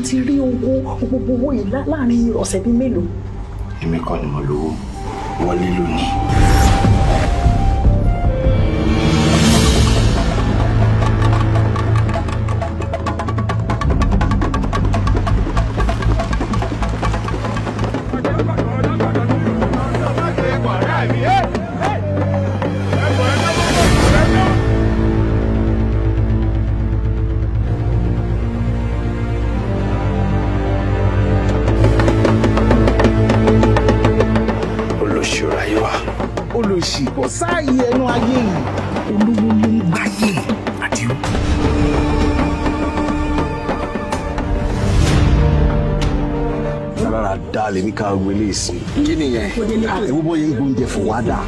ti rí owó gbogbo owó yìí lá- láàrin ọ̀sẹ̀ bíi mélòó. èmi kọ́ ni mo lówó wọlé lónìí. olóṣèlú ayé wa. olùsì kò sáàyè ẹnu ayé yìí olówó ló ń gbáyé àdìo. rárá dá lèmi ká wọlé sí i. kí nìyẹn ewu bọ́ yẹn gbóúnjẹ fún wa dà.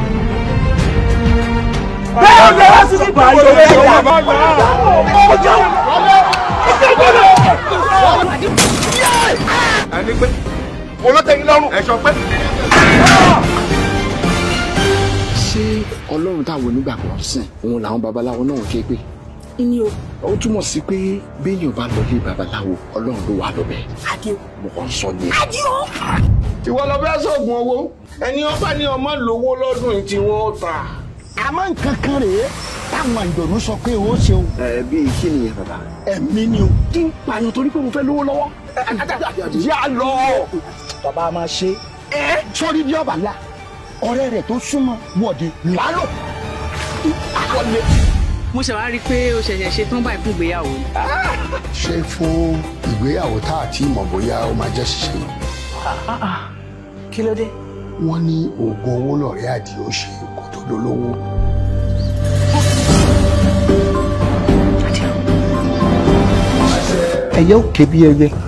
bẹ́ẹ̀ ni wọ́n sì ti bá yọ ọ́ ẹni pé olótẹ́yìn lọ́rùn ẹ̀ṣọ́ pé. ṣé ọlọ́run táwọn onígbàgbọ́ ń sìn òun làwọn babaláwo náà ń ké pé ní o ó túmọ̀ sí pé béèyàn bá lọ lé babaláwo ọlọ́run ló wà lọ́bẹ̀ àdìo. mo kàn ń sọ ni. àdìo. ìwọ lọ fẹ́ sọ̀gùn owó ẹni ọba ní ọmọ lówó lọ́dún yìí tí wọ́n ta. àmọ́ nǹkan kan rèé táwọn àjọ̀nú sọ pé ó ṣeun ẹ bíi kí nìyẹn bàbá. ẹ̀mí ni o. kí n pààyàn torí pé mo fẹ́ lówó lọ́wọ́. yà lọ. bàbá máa ṣe é sórí bí ọba la ọ̀rẹ́ rẹ̀ tó súnmọ́ wọ̀de lálọ́. mo ṣe wá rí i pé o ṣẹ̀ṣẹ̀ ṣe tán báyìí fún ìgbéyàwó ni. ṣé fún ìgbéyàwó tá a ti mọ̀ bóyá ó máa jẹ́ ṣíṣe kí ló dé. wọ́n ní oògùn owó lọ̀rẹ́ àdìo ṣe kó tó dolówó. ẹyẹ ò ké bí ẹyẹ